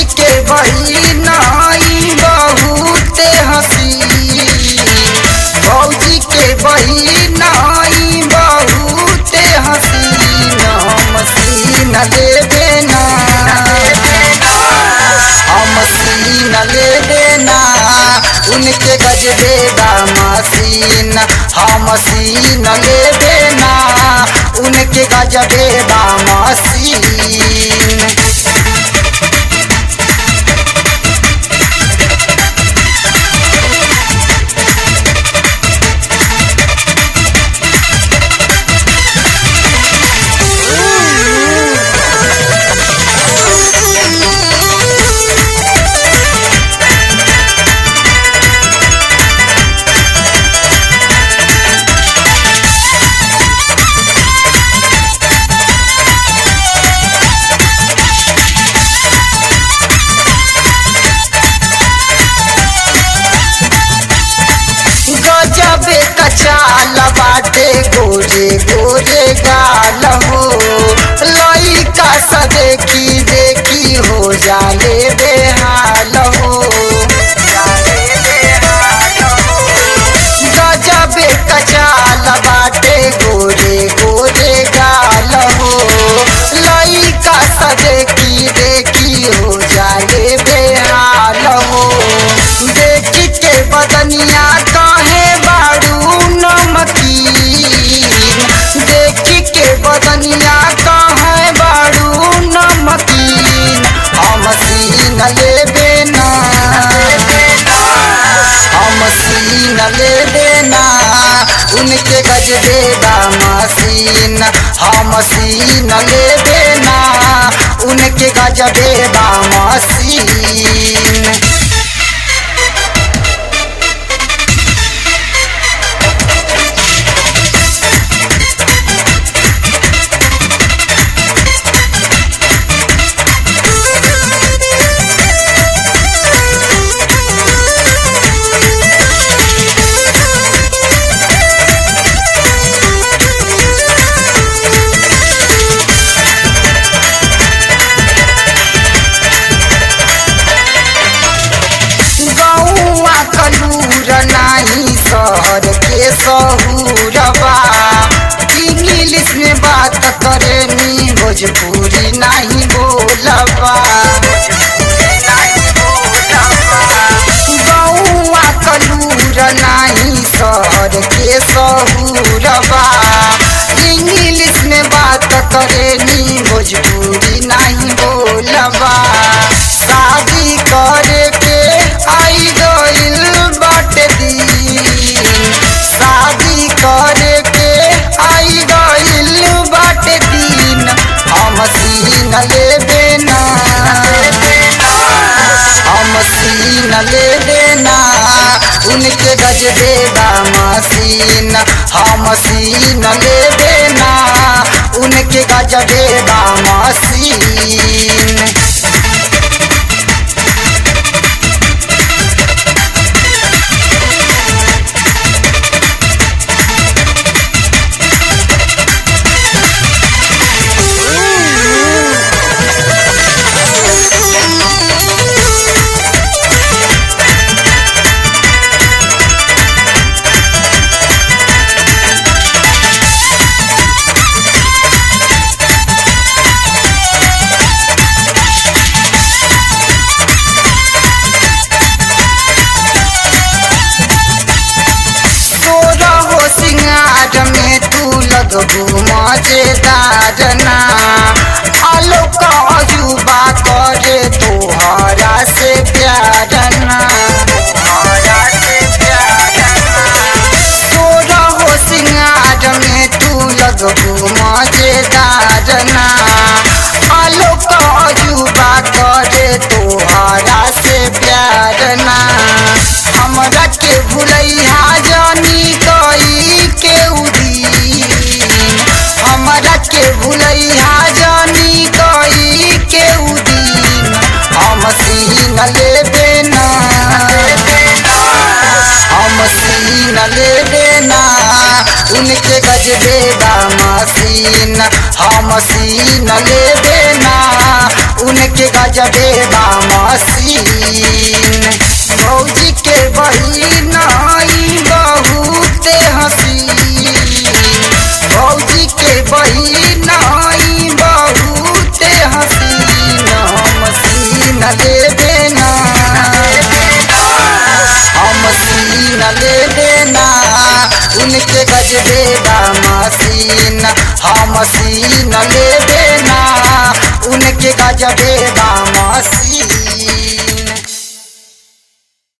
के बहिन हई बहुते हसीन भौजी के बहिन हई बहुते हसीन हम सीन लेबे ना हम सीन लेबे ना उनके गजबे मसीन हम सीन लेबे ना उनके गजबे मसीन गजबे कचाल बाटे गोरे गोरे गाल हो लइका स देखी देखी हो जाले बेहाल हो गजबे कचाल बाटे गोरे गोरे गाल हो लइका स देखी देखी हो जाले बेहाल हो देखी के बदनिया काहे बारू नमकीन देखी के बदनिया काहे बारू नमकीन हम सीन लेबे ना हम सीन लेबे ना उनके गजबे मसीन हम सीन लेबे ना उनके गजबे मसीन गौआ कलूर नाही शहर के सहूरबा इंग्लिश में बात करे नी भोजपुरी नहीं बोलबा गौआ कलूर नाही शहर के सहूरबा इंग्लिश में बात करे नी भोजपुरी नहीं बोलबा शादी करे के आई गइल बाटे दिन शादी करे के आई गइल बाटे दिन हम सीन लेबे ना हम सीन लेबे ना उनके गजबे मसीन हम सीन लेबे ना उनके गजबे मसीन तोरा हो सिंगार में तू लगबू मजेदार ना आलोक अजूबा करे तोहरा से प्यार ना तोरा हो सिंगार में तू लगबू मजेदार ना आलोक अजूबा करे तोहरा से प्यार ना हमरा के भुलैया जानी गई के उदीन हमरा के भुलैया जानी गई के उदीन हम सीन लेबे ना हम सीन लेबे ना उनके गजबे मसीन हम सीन लेबे ना उनके गजबे बा मसीन भौजी के बहिन आई बहुते हसीन भौजी के बहिन आई बहुते हसीन हम सीन लेबे ना हम सीन लेबे ना उनके गजबे बा मसीन हम सीन लेबे ना उनके गजबे बा